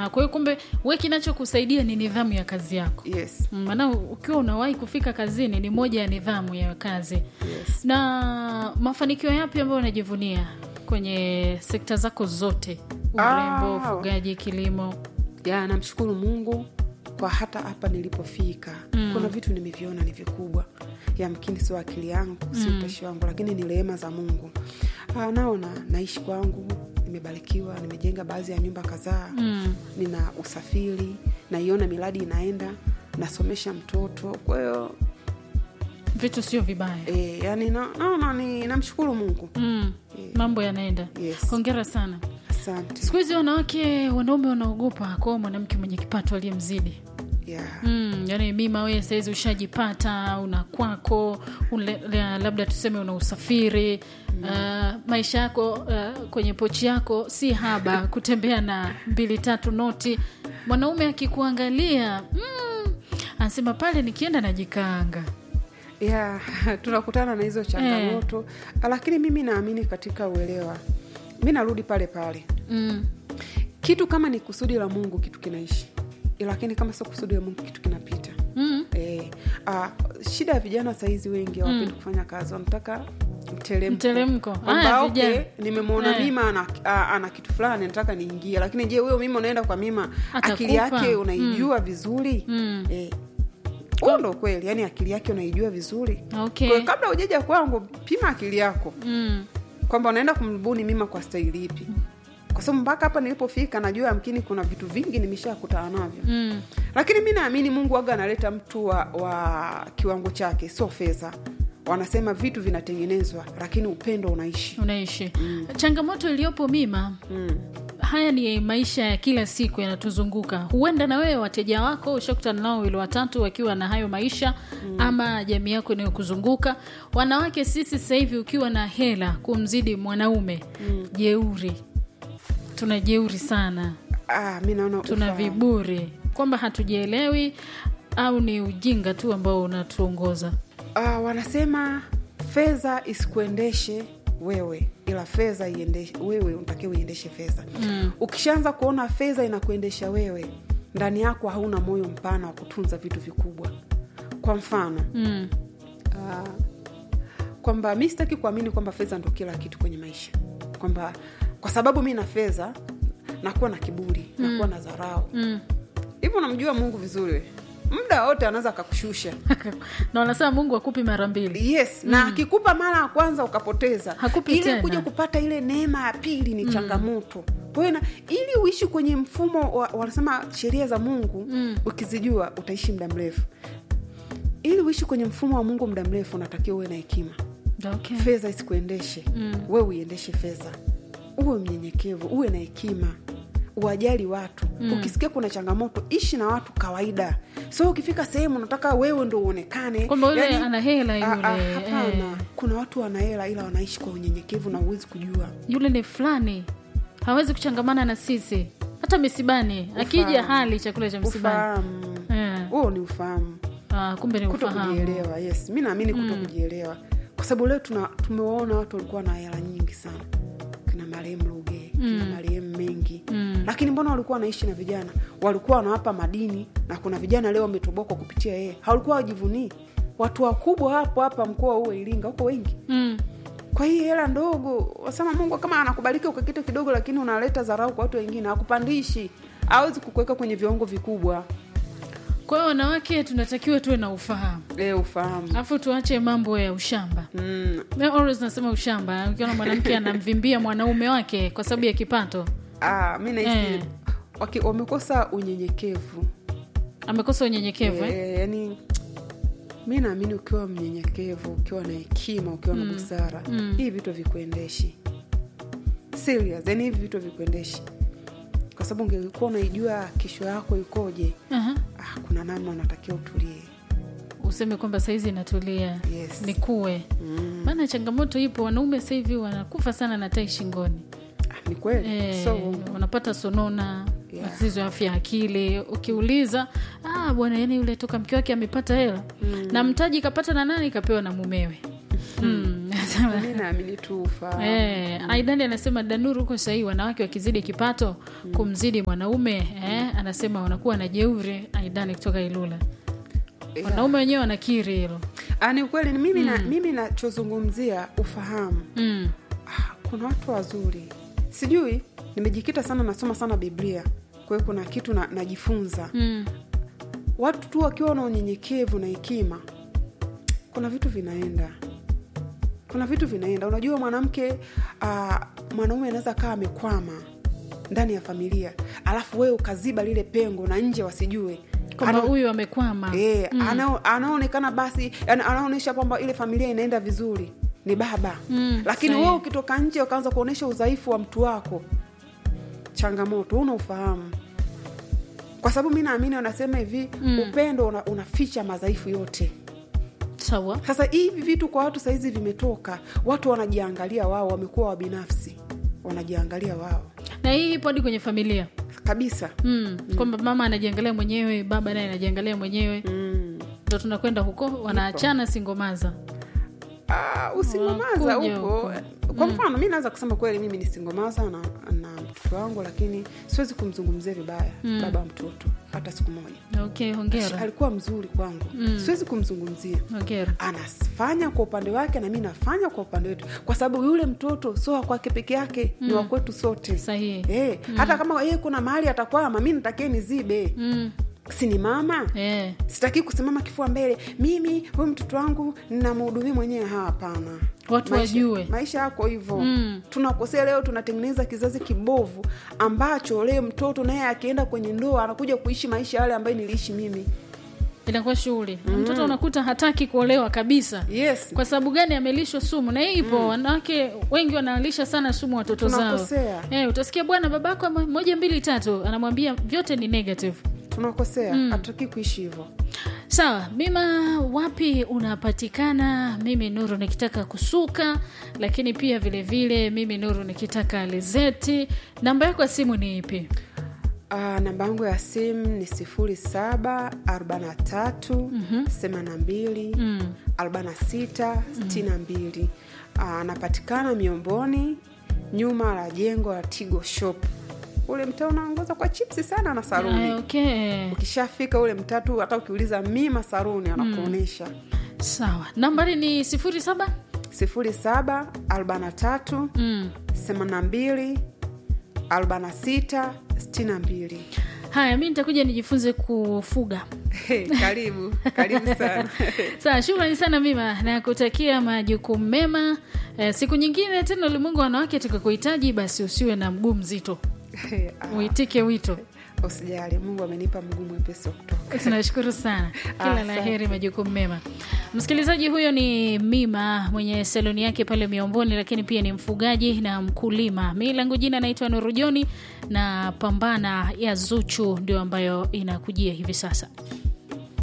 Ah, kwa hiyo kumbe we kinachokusaidia ni nidhamu ya kazi yako yes Mm, maana ukiwa unawahi kufika kazini ni moja ya nidhamu ya kazi yes na mafanikio yapi ambayo unajivunia kwenye sekta zako zote urembo Ah. ufugaji kilimo ya namshukuru mungu kwa hata hapa nilipofika mm. kuna vitu nimeviona ni vikubwa yamkini sio akili yangu si utashi wangu lakini ni rehema za mungu ah, naona naishi kwangu nimebarikiwa nimejenga baadhi ya nyumba kadhaa mm. nina usafiri naiona miradi inaenda nasomesha mtoto kwa hiyo vitu sio vibaya e, yani naona na, na, ni namshukuru mungu mm. mambo yanaenda Yes. hongera sana asante siku hizi wanawake wanaume wanaogopa kwa mwanamke mwenye kipato aliyemzidi yeah. mm, yani mima wee sahizi ushajipata una kwako ule, la- labda tuseme una usafiri uh, maisha yako uh, kwenye pochi yako si haba kutembea na mbili tatu noti mwanaume akikuangalia mm, anasema pale nikienda najikaanga ya tunakutana na hizo changamoto lakini mimi naamini katika uelewa mi narudi pale pale mm. kitu kama ni kusudi la mungu kitu kinaishi lakini kama sio kusudi la mungu kitu kinapita Mm. e, a, shida ya vijana sahizi wengi hawapendi kufanya kazi wanataka mtelemko Mtelemko. Kwamba, Aya, okay, vijana. nimemwona Eh. mima ana, a, ana kitu fulani nataka niingie lakini je huyo mima unaenda kwa mima Atakupa. akili yake unaijua vizuri Mm. Eh, huo ndo kweli yani akili yake unaijua vizuri okay kwa hiyo kabla ujaja kwangu pima akili yako mm. kwamba unaenda kumbuni mima kwa staili ipi kwa sababu mpaka hapa nilipofika najua yamkini kuna vitu vingi nimeshakutana navyo Mm. lakini mi naamini mungu waga analeta mtu wa, wa kiwango chake sio fedha wanasema vitu vinatengenezwa lakini upendo unaishi unaishi changamoto iliyopo mima mm. haya ni maisha ya kila siku yanatuzunguka huenda na wewe wateja wako ushakutana nao wili watatu wakiwa na hayo maisha mm. ama jamii yako inayokuzunguka wanawake sisi sasa hivi ukiwa na hela kumzidi mwanaume mm. jeuri tuna jeuri sana ah, mi naona tuna ufahamu. viburi kwamba hatujielewi au ni ujinga tu ambao unatuongoza ah, wanasema fedha isikuendeshe wewe ila fedha iendeshe wewe unatakiwa uiendeshe fedha mm. ukishaanza kuona fedha inakuendesha wewe ndani yako hauna moyo mpana wa kutunza vitu vikubwa kwa mfano Mm. uh, kwamba mi sitaki kuamini kwamba fedha ndo kila kitu kwenye maisha kwamba kwa sababu mi na fedha nakuwa na kiburi mm. nakuwa na dharau Mm. hivyo unamjua mungu vizuri we. muda wote anaweza akakushusha na wanasema mungu akupi mara mbili yes na akikupa mara ya kwanza ukapoteza Hakupi ile tena. kuja kupata ile neema ya pili ni changamoto kwa hiyo na- ili uishi kwenye mfumo wa, wanasema sheria za mungu Mm. ukizijua utaishi muda mrefu ili uishi kwenye mfumo wa mungu muda mrefu unatakiwa uwe na hekima okay. fedha isikuendeshe Mm. we uiendeshe fedha uwe mnyenyekevu uwe na hekima uwajali watu mm. ukisikia kuna changamoto ishi na watu kawaida so ukifika sehemu unataka wewe ndo uonekane Kwamba yule ana hela a- yule, a- hapana eh. kuna watu wana hela ila wanaishi kwa unyenyekevu na uwezi kujua yule ni fulani hawezi kuchangamana na sisi hata misibani akija Ufahamu. hali chakula cha msibani ufahamu Eh. huo ni ufahamu Ah, kumbe ni kuto ufahamu kujielewa yes mi naamini kuto kujielewa kwa sababu leo tuna tumewaona watu walikuwa na hela nyingi sana kina marehemu luge kina marehemu mengi Mm. lakini mbona walikuwa wanaishi na vijana walikuwa wanawapa madini na kuna vijana leo wametoboka kupitia yeye hawalikuwa wajivunii watu wakubwa hapo hapa mkoa huo iringa huko wengi mm. kwa hii hela ndogo wasema mungu kama anakubariki kwa kitu kidogo lakini unaleta dharau kwa watu wengine hakupandishi awezi kukuweka kwenye viwango vikubwa kwa hiyo wanawake tunatakiwa tuwe na ufahamu e, ufahamu alafu tuache mambo ya ushamba mm. Mi always nasema ushamba ukiona mwanamke anamvimbia mwanaume wake kwa sababu ya kipato ah, mi nahisi Eh. waki- wamekosa unyenyekevu amekosa unyenyekevu eh? e, yani mi naamini ukiwa mnyenyekevu ukiwa na hekima ukiwa na busara Mm. hii vitu vikuendeshi serious yani hivi vitu vikuendeshi kwa sababu ungekuwa unaijua kesho yako ikoje Aha. ah, kuna namna unatakiwa utulie useme kwamba saizi inatulia Yes. ni kuwe mm. maana changamoto ipo wanaume sasa hivi wanakufa sana na tai shingoni ah, ni kweli Eh, so uongo. wanapata sonona Yeah. matatizo ya afya ya akili ukiuliza ah, bwana yani yule toka mke wake amepata hela mm. na mtaji kapata na nani kapewa na mumewe mm. anasema mi naamini tu ufahamu Eh, Aidani anasema Danuru huko sahii, wanawake wakizidi kipato kumzidi mwanaume eh, anasema wanakuwa na jeuri. Aidani kutoka Ilula, Yeah. wanaume wenyewe wanakiri hilo. Ah, ni ukweli ni mimi na mimi nachozungumzia ufahamu mm. ah, kuna watu wazuri sijui nimejikita sana nasoma sana biblia kwa hiyo kuna kitu na, najifunza Mm. watu tu wakiwa na unyenyekevu na hekima kuna vitu vinaenda kuna vitu vinaenda unajua mwanamke uh, mwanaume anaweza kaa amekwama ndani ya familia alafu wewe ukaziba lile pengo na nje wasijue kwamba Ana- huyu amekwama Eh, anao- anaonekana basi yani anaonyesha kwamba ile familia inaenda vizuri ni baba Mm, lakini sahihi. wewe ukitoka nje ukaanza kuonyesha udhaifu wa mtu wako changamoto una ufahamu kwa sababu mi naamini wanasema hivi Mm. upendo una, unaficha madhaifu yote sawa sasa hivi vitu kwa watu sahizi vimetoka watu wanajiangalia wao wamekuwa wabinafsi wanajiangalia wao na hii ipo hadi kwenye familia kabisa mm. kwamba mama anajiangalia mwenyewe baba naye anajiangalia mwenyewe mm. ndo tunakwenda huko wanaachana singomaza Ah, usingomaza Wakuja upo huko. kwa mfano mi naweza kusema kweli mimi ni singomaza na, na mtoto wangu lakini siwezi kumzungumzia vibaya Mm. baba wa mtoto hata siku moja okay hongera alikuwa mzuri kwangu Mm. siwezi kumzungumzia hongera anafanya kwa upande wake na mi nafanya kwa upande wetu kwa sababu yule mtoto sio wa kwake peke yake ni wa kwetu sote sahihi Eh, hata kama yeye kuna mahali atakwama mi natakie nizibe mm. si ni mama eh. sitaki kusimama kifua mbele mimi huyu mtoto wangu ninamhudumia mwenyewe Ha, hapana Watu maisha, wajue. maisha yako hivyo Mm. tunakosea leo tunatengeneza kizazi kibovu ambacho leo mtoto naye akienda kwenye ndoa anakuja kuishi maisha yale ambayo niliishi mimi inakuwa shughuli Na mtoto unakuta hataki kuolewa kabisa yes kwa sababu gani amelishwa sumu na hii ipo wanawake wengi wanalisha sana sumu watoto zao Tunakosea. eh, utasikia bwana babako ama- moja mbili tatu anamwambia vyote ni negative tunakosea hatutaki kuishi hivyo sawa bima wapi unapatikana mimi nuru nikitaka kusuka lakini pia vile vile mimi nuru nikitaka lezeti namba yako ya simu ni ipi Uh, namba yangu ya simu ni sifuri saba arobaini na tatu themanini na mbili mm. arobaini na sita sitini na mbili anapatikana miomboni nyuma la jengo la tigo shop ule mtaa unaongoza kwa chipsi sana na saruni Aya, okay ukishafika ule mtatu hata ukiuliza mima saruni anakuonyesha sawa nambari ni sifuri saba sifuri saba arobaini na tatu mm. themanini na mbili arobaini na sita sitini na mbili haya mi nitakuja nijifunze kufuga karibu karibu sana sawa shukrani sana mima na kutakia majukumu mema eh, siku nyingine tena ulimwengu wa wanawake tukakuhitaji basi usiwe na mguu mzito Ah, uitike wito usijali mungu amenipa mguu mwepesi wa kutoka tunashukuru sana kila la Asante. heri majukumu mema msikilizaji huyo ni mima mwenye saloni yake pale miomboni lakini pia ni mfugaji na mkulima mi langu jina naitwa nurujoni na pambana ya zuchu ndio ambayo inakujia hivi sasa